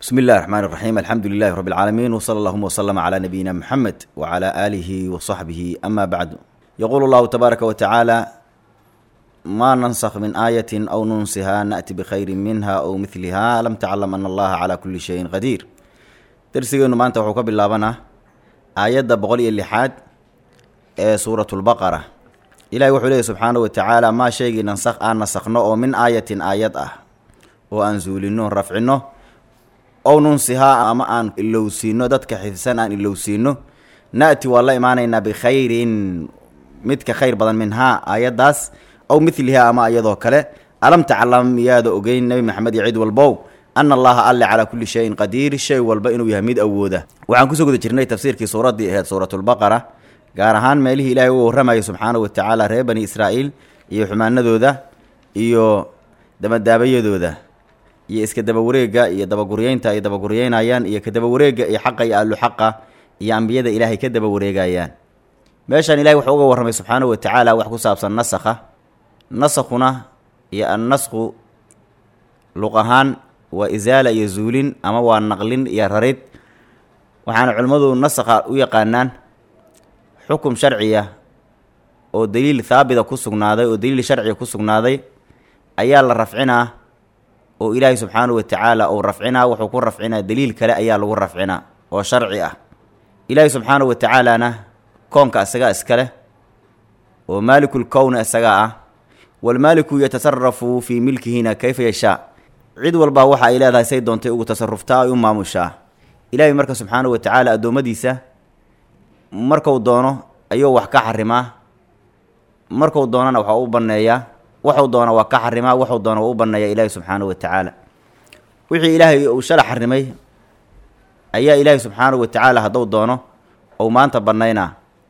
بسم الله الرحمن الرحيم الحمد لله رب العالمين وصلى اللهم وسلم على نبينا محمد وعلى آله وصحبه أما بعد يقول الله تبارك وتعالى ما ننسخ من آية أو ننسها نأتي بخير منها أو مثلها لم تعلم أن الله على كل شيء قدير درسيgeenu maanta wuxuu ka bilaabanaa aayadda boqol iyo lixaad ee suuratu lbaqara ilahi wuxuu leeyahy subxaanahu watacaala maa shaygii nansakh aan nasakno oo min aayatin aayad ah oo aan zuulino rafcino ow nunsihaa ama aan ilowsiino dadka xifsan aan ilowsiino na'ti waa la imaanaynaa bikhayrin midka khayr badan minhaa aayaddaas aw midlihaa ama iyadoo kale alam taclam miyaada ogeyn nebi maxamed iyo cid walbow ana allaha alle calaa kulli shayin qadiir shay walba inuu yahay mid awooda waxaan kusoo guda jirnay tafsiirkii suuraddii aheyd suuratulbaqara gaar ahaan meelihii ilaahay uga warramayay subxaanahu watacaala reer bani israa'iil iyo xumaanadooda iyo damadaabayadooda iyo iska dabawareega iyo dabaguryeynta ay dabaguryeynayaan iyo ka dabawareega iyo xaqa iyo aalu xaqa iyo ambiyada ilaahay ka dabawareegayaan meeshaan ilahay wuxuu uga warramay subxaanahu watacaala wax ku saabsan nasakha nasakhuna iyo annasku luq ahaan waa isaala iyo zuulin ama waa naqlin iyo rarid waxaana culimmadu nasakha u yaqaanaan xukum sharciya oo daliil haabita ku sugnaaday oo daliil sharciga ku sugnaaday ayaa la rafcinaa oo ilaahay subxaanahu watacaala uu rafcinaa wuxuu ku rafcinaa daliil kale ayaa lagu rafcinaa oo sharci ah ilaahay subxaanahu watacaalana koonka isagaa iskale oo maalikul kowna isagaa ah walmaaliku yatasarafu fii milkihina kayfa yashaa cid walbaa waxa ay leedahay say doontay ugu tasaruftaa ay u maamushaa ilaahay marka subxaanahu watacaala addoommadiisa marku doono ayuu wax ka xarimaa marku doonana waxa u banneeyaa waxuu doona waa ka xarimaa waxuu doona waa u banneeyaa ilaahay subxaanahu watacaala wixii ilaahay uu shala xarimay ayaa ilaahay subxaanahu watacaala hadduu doono ou maanta bannaynaa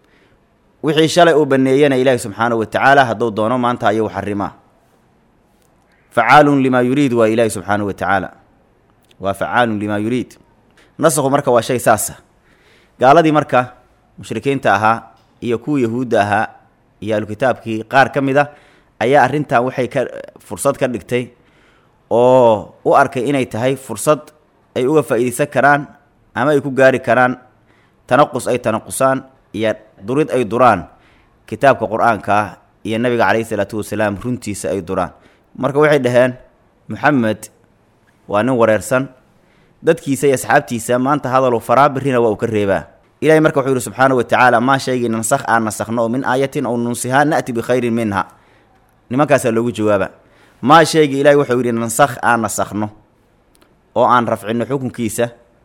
wixii shalay uu banneeyana ilaahay subxaanahu watacaala hadduu doono maanta ayuu xarimaa facaalun limaa yuriid waa ilaahi subxaanahu watacaala waa facaalun limaa yuriid nasakhu marka waa shay saasa gaaladii marka mushrikiinta ahaa iyo kuwa yahuudda ahaa iyo ahlukitaabkii qaar ka mid a ayaa arrintan waxay ka fursad ka dhigtay oo u arkay inay tahay fursad ay uga faa'iidaysan karaan ama ay ku gaari karaan tanaqus ay tanaqusaan iyo durid ay duraan kitaabka qur-aanka iyo nabiga calayhi isalaatu wasalaam runtiisa ay duraan marka waxay dhaheen moxamed waa nin wareersan dadkiisa iyo asxaabtiisa maanta hadaluu faraa birrina waa uu ka reebaa ilahay marka wuxuu yihi subxaanahu watacaala maa shaygii nansakh aan nasakhno oo min aayatin ow nunsihaa na'ti bikhayrin minha nimankaasaa loogu jawaaba maa shaygii ilahay wuxuu yidhi nansakh aan nasakhno oo aan rafcinno xukunkiisa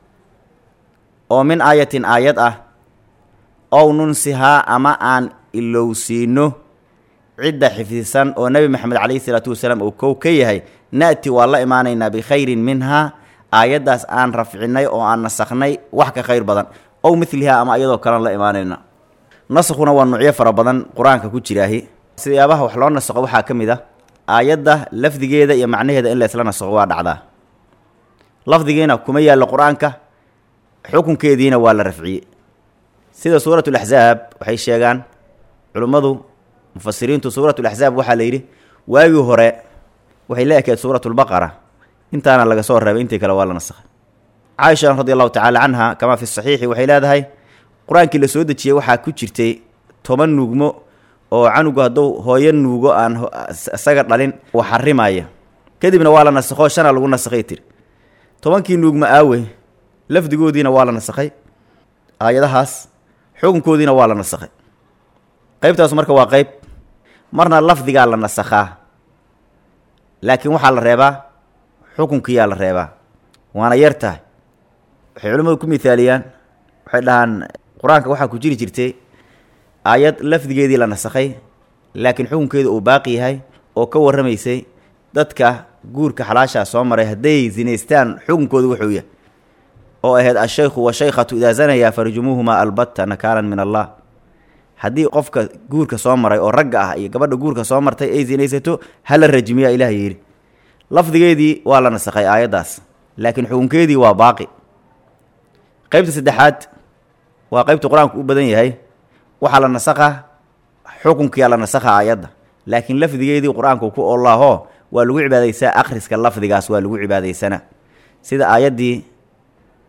oo min aayatin aayad ah ow nunsihaa ama aan ilowsiino cidda xifdisan oo nebi maxamed calayhi isalaatu wasalaam uu kow ka yahay na'ti waa la imaanaynaa bikhayrin minhaa aayaddaas aan rafcinay oo aan nasakhnay wax ka khayr badan ow midlihaa ama iyadoo kalean la imaanayna nasakhuna waa nuucyo fara badan qur-aanka ku jiraahi sidayaabaha wax loo nasakho waxaa ka mid ah aayadda lafdigeeda iyo macnaheeda in laysla nasakho waa dhacdaa lafdigiina kuma yaallo qur-aanka xukunkeediina waa la rafciyey sida suuratu laxsaab waxay sheegaan culimmadu mufasiriintu suuratu laxsaab waxaa la yidhi waagii hore waxay la ekeed suuratulbaqara intaana laga soo reebay intii kale waa la nasakhay caaisha radi allahu tacaala canha kamaa fi saxiixi waxay leedahay qur-aankii la soo dejiyey waxaa ku jirtay toban nuugmo oo canugu hadduu hooyo nuugo aan isaga dhalin uu xarimaya kadibna waa la nasakho shana lagu nasakhay tiri tobankii nuugmo aawe lafdigoodiina waa la nasakhay aayadahaas xukunkoodiina waa la nasakhay qeybtaas marka waa qeyb marna lafdigaa la nasakhaa laakiin waxaa la reebaa xukunkiyaa la reebaa waana yar tahay waxay culimmadu ku mithaaliyaan waxay dhahaan qur-aanka waxaa ku jiri jirtay aayad lafdigeedii la nasakhay laakiin xukunkeedu uu baaqi yahay oo ka warramaysay dadka guurka xalaashaa soo maray hadday zinaystaan xukunkoodu wuxuu yahay oo ahayd ashaykhu washaykhatu idaa zanayaa farjumuuhumaa albatta nakaalan min allah haddii qofka guurka soo maray oo ragga ah iyo gabadha guurka soo martay ay sinaysato hala rajmiyaa ilaah yidhi lafdigeedii waa la nasakhay aayaddaas laakiin xukunkeedii waa baaqi qeybta saddexaad waa qeybta qur-aanku u badan yahay waxaa la nasakha xukunkiyaa la nasakha aayadda laakiin lafdigeedii qur-aanku ku olaahoo waa lagu cibaadaysaa akhriska lafdigaas waa lagu cibaadaysana sida aayaddii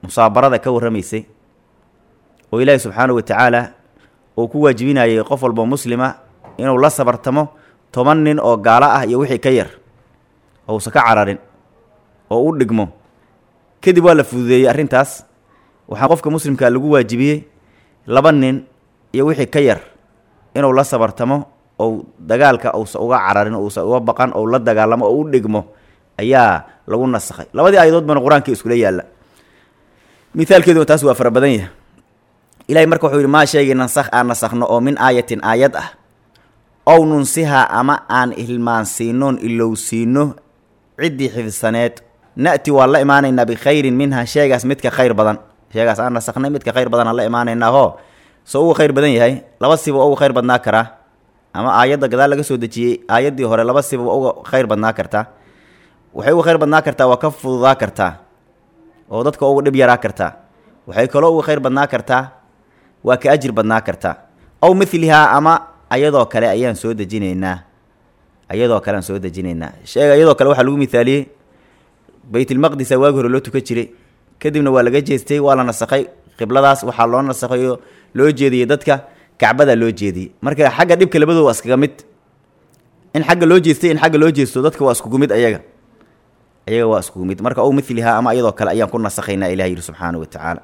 musaabarada ka warramaysay oo ilaahi subxaanahu wa tacaala uu ku waajibinayay qof walbo muslima inuu la sabartamo toban nin oo gaalo ah iyo wixii ka yar ousa ka cararin oo u dhigmo kadib waa la fududeeyey arrintaas waxaa qofka muslimkaa lagu waajibiyey laba nin iyo wixii ka yar inuu la sabartamo ou dagaalka uusa uga cararin uusa uga baqan ou la dagaalamo oo u dhigmo ayaa lagu nasakhay labadii aayadood bana qur-aanka iskula yaalla mithaalkeedu taas waa fara badan yahay ilahay marka wuxuu yidhi maa sheegay nansakh aan nasakhno oo min aayatin aayad ah ow nunsihaa ama aan hilmaansiinoon ilowsiino ciddii xifsaneed na'ti waan la imaanaynaa bikhayrin minha sheegaas midka khayr badan sheegaas aan nasakhnay midka khayr badan aan la imaanaynaa hoo soo uga khayr badan yahay laba siba uga khayr badnaa karaa ama aayadda gadaal laga soo dejiyey aayaddii hore laba siba uga khayr badnaa kartaa waxay uga khayr badnaa kartaa waa ka fududaa kartaa oo dadka uga dhib yaraa kartaa waxay kaloo uga khayr badnaa kartaa waa ka ajir badnaa kartaa ow midlihaa ama ayadoo kale ayaan soo dejinaynaa ayadoo kale aan soo dejinaynaa sheega iyadoo kale waxaa lagu mithaaliyey baytulmaqdisa waagi hore loo tukan jiray kadibna waa laga jeestay waa la nasakhay qibladaas waxaa loo nasakhay oo loo jeediyey dadka kacbadaa loo jeediyey marka xagga dhibka labadooda waa iskaga mid in xagga loo jeestay in xagga loo jeesto dadka waa iskugu mid ayaga ayaga waa iskugu mid marka ow midlihaa ama iyadoo kale ayaan ku nasakhaynaa ilahi yidhi subxaanahu wa tacaala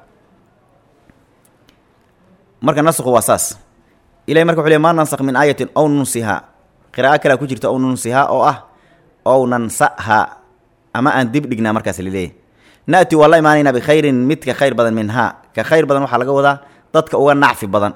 marka nasku waa saas ilahay marka wuxu ley maa nansakh min aayatin ow nunsihaa qiraa'o kalea ku jirta ow nunsihaa oo ah ow nansahaa ama aan dib dhignaa markaas laleeyahy na'ti waa la imaanaynaa bikhayrin midka khayr badan minhaa ka khayr badan waxaa laga wadaa dadka uga nacfi badan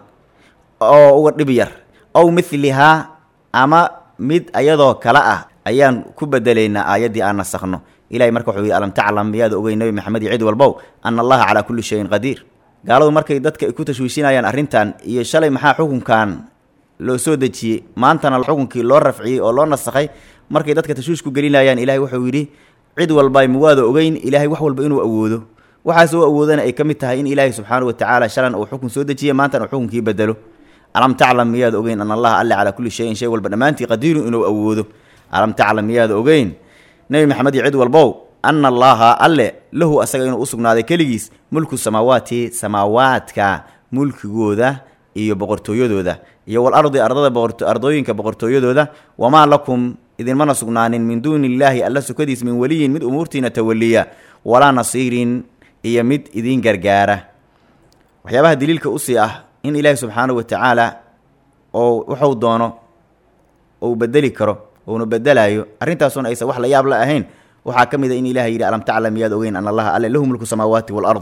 oo uga dhib yar ow midlihaa ama mid ayadoo kale ah ayaan ku bedelaynaa aayaddii aan nasakhno ilahay marka wuxuu yihi alam taclam miyaada ogey nebi maxamed iyo cid walbow ana allaha calaa kulli shayin qadiir gaaladu markay dadka ku tashwiishinayaan arrintan iyo shalay maxaa xukunkan loo soo dejiyey maantana xukunkii loo rafciyey oo loo nasakhay markay dadka tashwiish ku gelinayaan ilahay wuxuu yidhi cid walba muwaada ogeyn ilaahay wax walba inuu awoodo waxaas oo awoodana ay ka mid tahay in ilaahay subxaanahu wa tacaala shalan uu xukun soo dejiyey maantana uu xukunkii bedelo alam taclam miyaada ogeyn ana allaha alle calaa kulli shayin shay walba dhammaantii qadiirun inuu awoodo alam taclam miyaada ogeyn nebi maxamed iyo cid walbow ana allaaha alle lahu asaga inuu u sugnaaday keligiis mulku samaawaati samaawaadka mulkigooda iyo boqortooyadooda iyo walardi ardada ardooyinka boqortooyadooda wamaa lakum idinmana sugnaanin min duuni illaahi alla sukadiis min weliyin mid umuurtiina tawaliya walaa nasiirin iyo mid idiin gargaara waxyaabaha daliilka usii ah in ilaahi subxaanahu wa tacaala oo wuxuu doono ou bedeli karo uuna bedelaayo arrintaasuna aysan wax la yaab la ahayn waxaa ka mid a in ilahay yidhi alam taclam miyaad ogeyn ana allaha alle lahu mulku samaawaati waalardi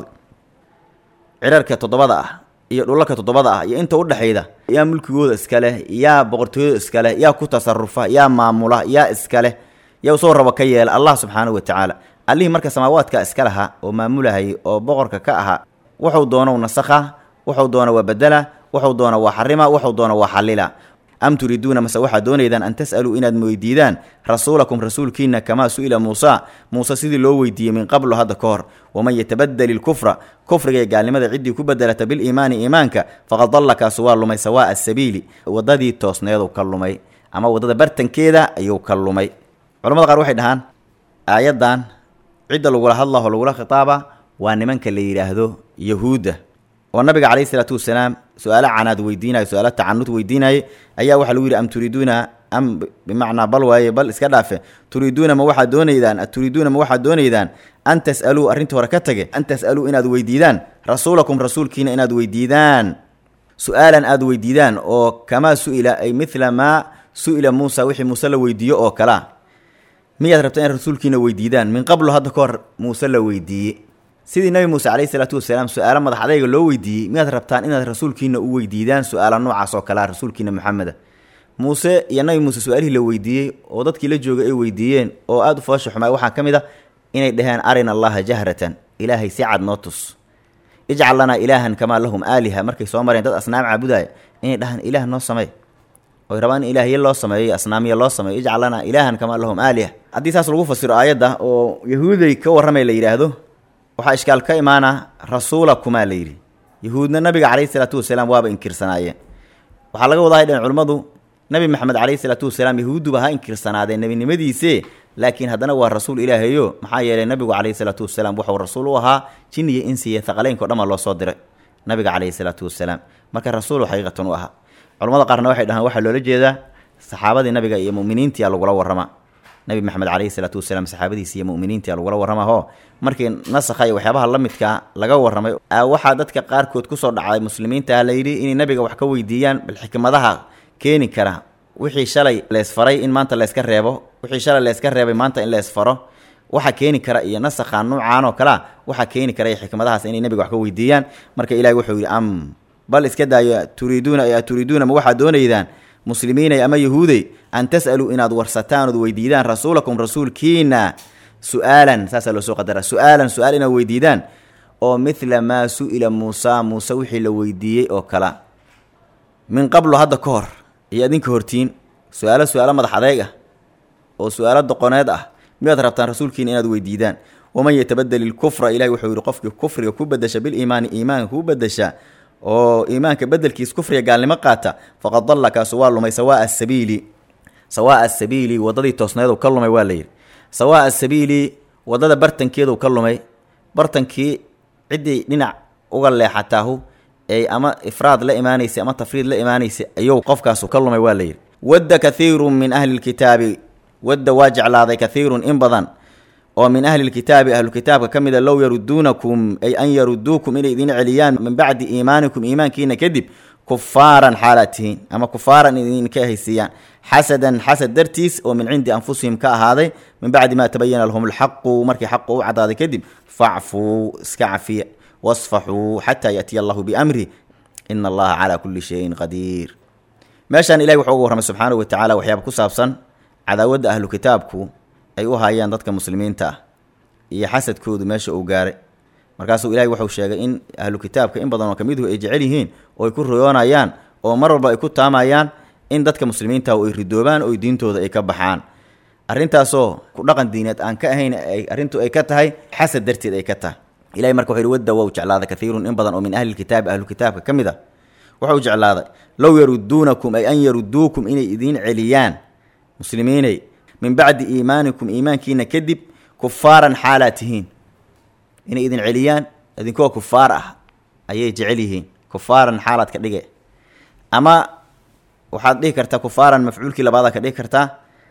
cirarka toddobada ah iyo dhulalka toddobada ah iyo inta udhexayda yaa mulkigooda iskaleh yaa boqortooyada iskaleh yaa ku tasarufa yaa maamula yaa iskaleh yaa usoo rabo ka yeela allah subxaanahu wa tacaala allihii marka samaawaadka iska lahaa oo maamulahayay oo boqorka ka ahaa wuxuu doonou nasakha wuxuu doona waa bedela wuxuu doona waa xarima wuxuu doona waa xallila am turiiduuna mase waxaad doonaydaan an tas'aluu inaad weydiidaan rasuulakum rasuulkiina kamaa su'ila muusa muuse sidii loo weydiiyey min qablu hadda ka hor waman yatabadel ilkufra kufriga ee gaalnimada ciddii ku bedelata biliimaani iimaanka faqad dalla kaasu waa lumay sawaa'a asabiili waddadii toosneeduu ka lumay ama waddada bartankeeda ayuu ka lumay culamada qaar waxay dhahaan aayaddan cidda lagula hadlaho lagula khitaaba waa nimanka la yidhaahdo yahuudda oo nabiga calayhi isalaatu wasalaam su-aalo canaad weydiinayo su-aalo tacanud weydiinayay ayaa waxaa lagu yidhi am turiiduuna am bimacnaa bal waaye bal iska dhaafe turiiduuna ma waxaad doonaydaan turiiduuna ma waxaad doonaydaan an tas'aluu arrinta hore ka tage an tas'aluu inaad weydiidaan rasuulakum rasuulkiina inaad weydiidaan su-aalan aad weydiidaan oo kamaa su-ila ay midla maa su-ila muusa wixii muuse la weydiiyo oo kalea miyaad rabtaa in rasuulkiina weydiidaan min qablu hadda ka hor muuse la weydiiyey sidii nebi muuse calayhi salaatu wasalaam su-aalo madax adayga loo weydiiyey miyaad rabtaan inaad rasuulkiina u weydiidaan su-aala noocaas oo kalea rasuulkiina maxameda muuse iyo nabi muuse su-aalihii la weydiiyey oo dadkii la jooga ay weydiiyeen oo aada u foosha xumaay waxaa ka mid a inay dhaheen arina allaha jahratan ilaahay si cad noo tus ijcal lanaa ilaahan kamaa lahum aaliha markay soo mareen dad asnaam caabudaya inay dhahaan ilaah noo samey oy rabaan in ilaahye loo sameeyo asnaamiya loo sameeyo ijcal lanaa ilaahan kamaa lahum aaliha haddii saas lagu fasiro aayadda oo yahuuday ka warramay la yidhaahdo waxaa ishkaal ka imaana rasuulakumaa la yidhi yahuudna nabiga calayhi salaatu wasalaam waaba inkirsanaayeen waxaa laga wadahay dheen culimmadu nebi maxamed calayhi salaatu wasalaam yahuudduba ha inkirsanaadeen nebinimadiise laakiin haddana waa rasuul ilaahayo maxaa yeelay nabigu calayhi salaatu wasalaam wuxuu rasuul u ahaa jin iyo insiya thaqaleynko dhan baa loo soo diray nabiga calayhi salaatu wasalaam marka rasuulu xaqiiqatan u ahaa culamada qaarna waxay dhahaan waxaa loola jeedaa saxaabadii nabiga iyo muminiintia lagula warramaa nabi maxamed calayhi salaatu wasalaam saxaabadiisi iyo muminiintia lagula warramaho markii nasakha iyo waxyaabaha la midkaa laga warramay waxaa dadka qaarkood kusoo dhacday muslimiinta la yidhi inay nabiga wax ka weydiiyaan bal xikmadaha keeni kara wixii shalay leesfaray in maanta layska reebo wixii shalay layska reebay maanta in leesfaro waxa keeni kara iyo nasakha nuucaan oo kalea waxaa keeni kara iyo xikmadahaas inay nabiga wax ka weydiiyaan marka ilahi wuxuu yidhi am bal iska daayo turiiduuna turiiduuna ma waxaad doonaydaan muslimiinay ama yahuudey an tas'aluu inaad warsataan ood weydiidaan rasuulakum rasuulkiina su-aalan saasaa loo soo qadara su-aalan su-aal inaad weydiidaan oo midla maa su-ila muusa muuse wixii la weydiiyey oo kala min qablo hadda ka hor iyo adinka hortiin su-aalo su-aalo madax adeeg ah oo su-aalo doqoneed ah miyaad rabtaan rasuulkiina inaad weydiidaan waman yatabadel ilkufra ilahi wuxuu yihi qofkii kufriga ku bedesha biliimaani iimaanka ku bedesha oo iimaanka bedelkiis kufriga gaalnimo qaata faqad dalla kaasu waa lumay sawaa asabiili sawaa asabiili waddadii toosneedu ka lumay waa layidhi sawaa asabiili waddada bartankeedu ka lumay bartankii ciddii dhinac uga leexataahu ay ama ifraad la imaanaysay ama tafriid la imaanaysay ayuu qofkaasu ka lumay waa layidhi wadda kathiirun min ahli lkitaabi wadda waa jeclaaday kathiirun in badan oo min ahli lkitaabi ahlukitaabka ka mida low yaruduunakum ay an yaruduukum inay idin celiyaan min bacdi iimaanikum iimaankiina kadib kufaaran xaalaad tihiin ama kufaaran idinka haysiiyaan xasadan xasad dartiis oo min cindi anfusihim ka ahaaday min bacdi maa tabayana lahum lxaqu markii xaqu u cadaaday kadib facfuu iska cafiya wasfaxuu xataa yaatiya allahu biamri ina allaha calaa kulli shayin qadiir meeshaan ilahi wuxuu uga warramay subxaanahu watacaala waxyaaba ku saabsan cadaawadda ahlu kitaabku ay u haayaan dadka muslimiinta ah iyo xasadkoodu meesha uu gaaray markaasuu ilahay wuxuu sheegay in ahlu kitaabka in badan oo kamiduhu ay jecel yihiin oo ay ku royoonayaan oo mar walba ay ku taamayaan in dadka muslimiinta ay ridoobaan oo diintooda ay ka baxaan arrintaasoo ku dhaqan diineed aan ka ahayn arrintu ay ka tahay xasad darteed ay ka tahay ilahay marka wuxu yhi wadda wow jeclaaday kathiirun in badan oo min ahli lkitaabi ahlu kitaabka ka mid a wuxuu jeclaaday low yaruduunakum ay an yaruduukum inay idiin celiyaan muslimiinay min bacdi iimaanikum iimaankiina kadib kufaaran xaalaa tihiin inay idin celiyaan idinkoo kufaar ah ayay jecel yihiin kufaaran xaalaad ka dhige ama waxaad dhihi kartaa kufaaran mafcuulkii labaadaad ka dhigi kartaa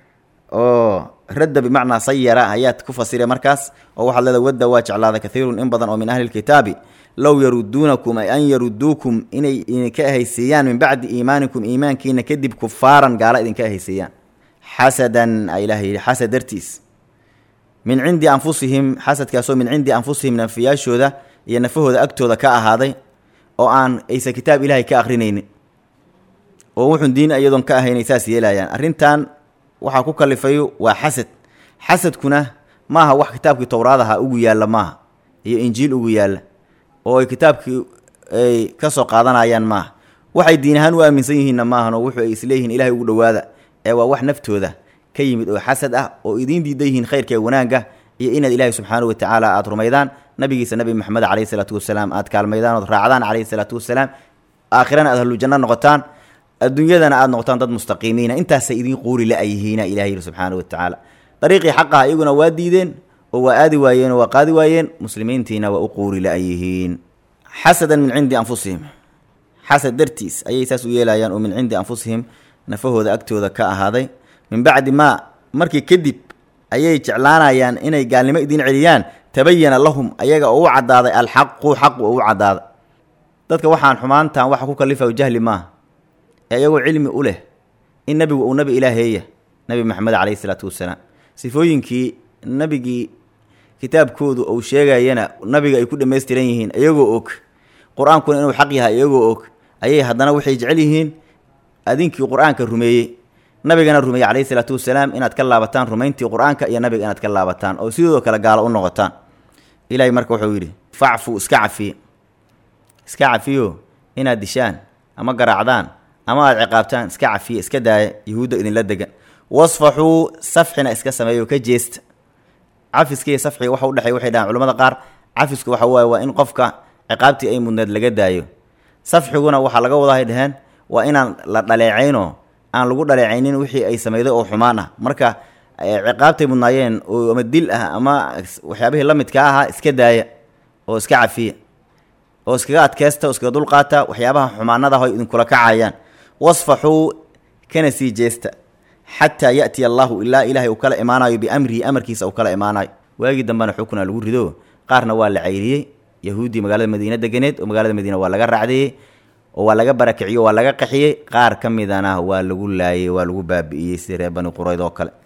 oo radda bimacnaa sayara ayaad ku fasira markaas oo waxaad leedahay wadda waa jeclaada kathiirun in badan oo min ahli lkitaabi low yaruduunakum ay an yaruduukum inay idinka ahaysiiyaan min bacdi iimaanikum iimaankiina kadib kufaaran gaala idinka ahaysiiyaan xasadan a ilaah yidhi xasad dartiis min cindi anfusihim xasadkaasoo min cindi anfusihim nafiyaashooda iyo nafahooda agtooda ka ahaaday oo aan aysan kitaab ilaahay ka akrinaynin oo wuxun diin iyadoon ka ahaynay saas yeelayaan arrintan waxaa ku kalifayo waa xasad xasadkuna maaha wax kitaabkii towraadaha ugu yaalla maaha iyo injiil ugu yaalla oo ay kitaabkii ay ka soo qaadanayaan maaha waxay diin ahaan u aaminsan yihiinna maahanoo wuxuu ay isleeyihiin ilahay ugu dhowaada ee waa wax naftooda ka yimid oo xasad ah oo idiin diidan yihiin khayrka wanaagga iyo inaad ilaahay subxaanahu watacaala aada rumaydaan nabigiisa nabi maxamed caleyhi salaatu wasalaam aad kaalmaydaan ood raacdaan caleyhi salaatu wasalaam aakhirana aad ahlujanno noqotaan adduunyadana aad noqotaan dad mustaqiimiina intaasay idiin quuri la-yihiina ilahay yidhi subxaanahu watacaala dariiqii xaqaha iyaguna waa diideen oo waa aadi waayeen oo waa qaadi waayeen muslimiintiina waa u quuri la-yihiin xasadan min cindi anfusihim xasad dartiis ayay saas u yeelayaan oo min cindi anfusihim nafahooda agtooda ka ahaaday min bacdi maa markii kadib ayay jeclaanayaan inay gaalnimo idiin celiyaan tabayana lahum ayaga oo u caddaaday alxaqu xaqu oo u caddaaday dadka waxaan xumaantan waxa ku kalifayo jahli maaha ee iyagoo cilmi u leh in nebigu uu nabi ilaaheeya nebi maxamed caleyhi isalaatu wasalaam sifooyinkii nebigii kitaabkoodu uu sheegayana nabiga ay ku dhammaystiran yihiin iyagoo og qur-aankuna inuu xaq yahay iyagoo og ayay haddana waxay jecel yihiin adinkii qur-aanka rumeeyey nabigana rumeeyey calayhi salaatu wasalaam inaad ka laabataan rumayntii qur-aanka iyo nabiga inaad ka laabataan oo sidoo kale gaalo u noqotaan ilaahay marka wuxuu yidhi facfu iska cafiye iska cafiyo inaad dishaan ama garaacdaan ama aad ciqaabtaan iska cafiye iska daaya yahuudda idinla degan wasfaxuu safxina iska sameeyo ka jeesta cafiskiiyo safxiga waxa udhexey waxay dhahaan culamada qaar cafisku waxa waaye waa in qofka ciqaabtii ay mudneed laga daayo safxiguna waxaa laga wadahay dheheen waa inaan la dhaleecayno aan lagu dhaleecaynin wixii ay sameyday oo xumaan ah marka ciqaabtay mudnaayeen oo ama dil ah ama waxyaabihii la midka ahaa iska daaya oo iska cafiya oo iskaga adkeysta oo iskaga dulqaata waxyaabaha xumaanada ho idinkula kacayaan wasfaxuu kana sii jeesta xataa ya'tiya allahu ilaa ilaahay uu kala imaanayo biamrihi amarkiisa uu kala imaanayo waagii dambena xukuna lagu rido qaarna waa la cayriyey yahuuddii magaalada madiine deganeed oo magaalada madiine waa laga raacdeeyey oo waa laga barakiciyo waa laga qaxiyey qaar ka midana waa lagu laayey waa lagu baabi'iyey sida reer bani qurayd oo kale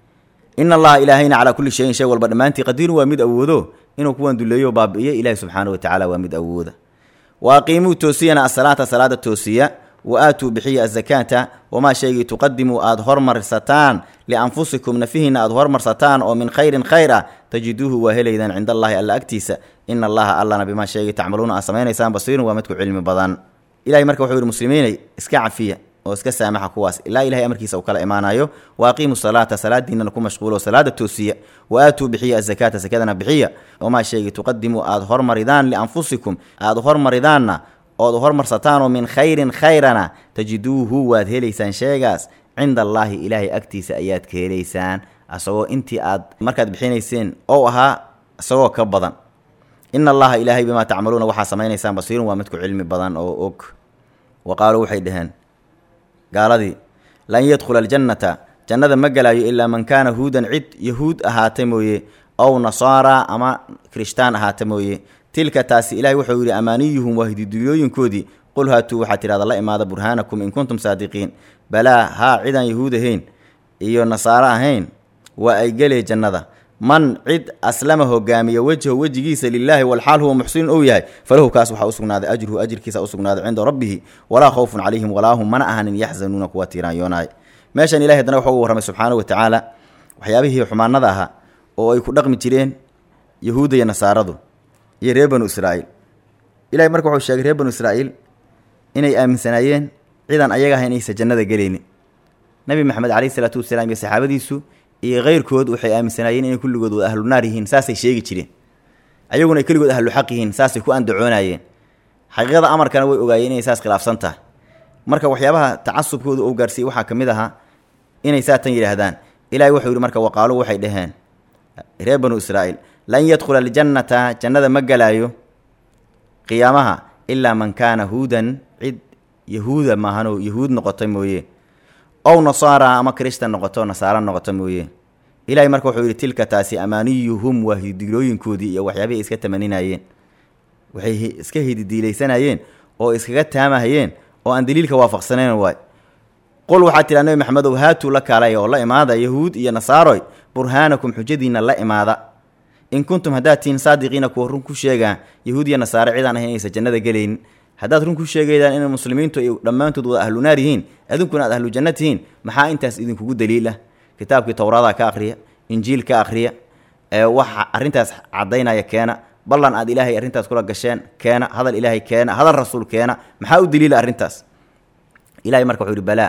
in allaha ilaahayna calaa kulli shayin shay walba dhammaantii qadiirun waa mid awoodo inuu kuwan duleeyo o baabi'iyo ilaahi subxaana wa tacaala waa mid awooda wa aqiimuu toosiyana asalaata salaada toosiya wa aatuu bixiya azakaata wamaa shaygii tuqadimuu aada hormarsataan lianfusikum nafihiinna aada hormarsataan oo min khayrin khayr ah tajiduuhu waa helaydaan cinda allahi alla agtiisa ina allaha allana bimaa shaygii tacmaluuna aad samaynaysaan basiirun waa midku cilmi badan ilahay marka wuxuu yihi muslimiinay iska cafiya oo iska saamaxa kuwaas ilaa ilahay amarkiisa uu kala imaanayo wa aqiimu salaata salaadiinana ku mashquulo salaada toosiya wa aatuu bixiya azakaata sakadana bixiya wamaa shaygii tuqadimuu aada hormaridaan lianfusikum aada hormaridaanna ood hormarsataan oo min khayrin khayrana tajiduuhu waad helaysaan sheegaas cinda allaahi ilaahay agtiisa ayaad ka helaysaan asagoo intii aad markaad bixinayseen ou ahaa isagoo ka badan ina allaha ilaahay bimaa tacmaluuna waxaa samaynaysaan basiirun waa midku cilmi badan oo og wa qaaluu waxay dhaheen gaaladii lan yadkhula aljannata jannada ma gelaayo ilaa man kaana huudan cid yahuud ahaata mooye ow nasaara ama kirishtaan ahaata mooye tilka taasi ilahay wuxuu yidhi amaaniyuhum waa hididulooyinkoodii qul haatuu waxaad tidhahda la imaada burhaanakum in kuntum saadiqiin balaa haa cidaan yahuud ahayn iyo nasaaro ahayn waa ay gelee jannada man cid aslama hogaamiya wejho wejigiisa lilaahi walxaal huwa muxsinun ou yahay falahu kaas waxaa usugnaaday ajruhu ajirkiisa usugnaaday cinda rabbihi walaa khawfun calayhim walaa hum mana ahanin yaxzanuuna kuwa tiiraanyoonaay meeshan ilahay haddana waxuu warramay subxaanahu wa tacaala waxyaabihii xumaanada ahaa oo ay ku dhaqmi jireen yahuudda iyo nasaaradu iyo reer banu israa'iil ilahay marka wuxuu sheegay reer banu israa'iil inay aaminsanaayeen cidan ayaga ah inaysa jannada gelaynin nebi maxamed calayhi isalaatu wasalaam iyo saxaabadiisu iyo keyrkood waxay aaminsanaayeen inay kulligood wada ahlu naar yihiin saasay sheegi jireen ayaguna ay keligood ahlu xaq yihiin saasay ku andacoonayeen xaqiiqada amarkana way ogaayeen inay saas khilaafsan tahay marka waxyaabaha tacasubkooda ou gaarsiiyey waxaa ka mid ahaa inay saatan yidhaahdaan ilahay wuxuu yidhi marka waqaalu waxay dhaheen reer banu israa'iil lan yadkhula aljannata jannada ma gelaayo qiyaamaha ilaa man kaana huudan cid yahuuda maahanoo yahuud noqota mooye ow nasaara ama kirishtan noqoto nasaaro noqoto mooye ilahay marka wuxuu yidhi tilka taasi amaaniyuhum waa hidilooyinkoodii iyo waxyaabihii iska tamaninayeen waxay iska hididiilaysanayeen oo iskaga taamahayeen oo aan daliilka waafaqsanayn waay qul waxaad tidhaa nebi maxamedow haatuu la kaalay oo la imaada yahuud iyo nasaaroy burhaanakum xujadiinna la imaada in kuntum haddaad tihiin saadiqiina kuwa run ku sheegaa yahuud iyo nasaare cidaan ahayn inaysa jannada gelaynin haddaad run ku sheegaydaan inay muslimiintu ay dhammaantood wada ahlu naar yihiin adinkuna aad ahlu janno tihiin maxaa intaas idinkugu daliila kitaabkii towraada ka akhriya injiil ka akhriya ee waxa arrintaas caddaynaya keena ballan aad ilaahay arrintaas kula gasheen keena hadal ilaahay keena hadal rasuul keena maxaa u daliila arrintaas ilahay marka wuxuu yihi balaa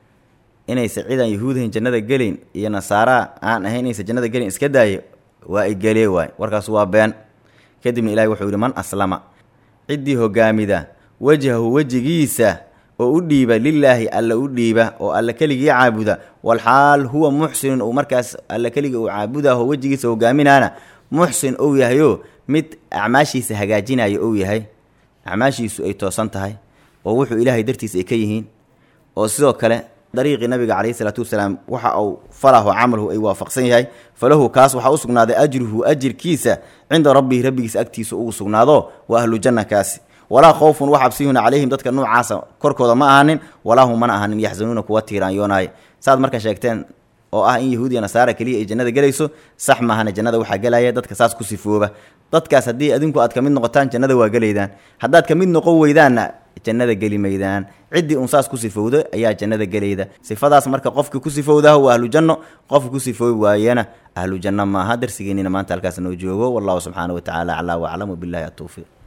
inaysa cidaan yahuudahin jannada gelayn iyo nasaara aan ahayn inaysa jannada gelayn iska daayo waa ay gelee waay warkaas waa been kadibna ilahay wuxuu yihi man aslama ciddii hogaamida wajhahu wejigiisa oo u dhiiba lilaahi alla u dhiiba oo alla keligii caabuda walxaal huwa muxsinun uu markaas alla keligii uu caabudaho wejigiisa hogaaminaana muxsin ou yahayo mid acmaashiisa hagaajinaya ou yahay acmaashiisu ay toosan tahay oo wuxuu ilaahay dartiisa ay ka yihiin oo sidoo kale dariiqii nabiga calayhi isalaatu wasalaam waxa uu falaho camalhu ay waafaqsan yahay falahu kaas waxaa u sugnaaday ajruhu ajirkiisa cinda rabbihi rabbigiisa agtiisa ugu sugnaado waa ahlu janna kaasi walaa khawfun wax cabsiyuuna calayhim dadka nuucaasa korkooda ma ahanin walaa hum mana ahanin yaxzanuuna kuwa tiiraanyoonaya saad marka sheegteen oo ah in yahuudiya nasaara keliya ay jannada gelayso sax maahana jannada waxaa gelaya dadka saas ku sifooba dadkaas haddii adinku aad ka mid noqotaan jannada waa gelaydaan haddaad ka mid noqon weydaanna jannada geli maydaan ciddii un saas ku sifowda ayaa jannada gelayda sifadaas marka qofkii ku sifowdaha waa ahlu janno qofka ku sifoobi waayana ahlu janno maaha darsigeennina maanta halkaas noo joogo wallahu subxaana wa tacaala aclaa waclam wabilahi atowfiiq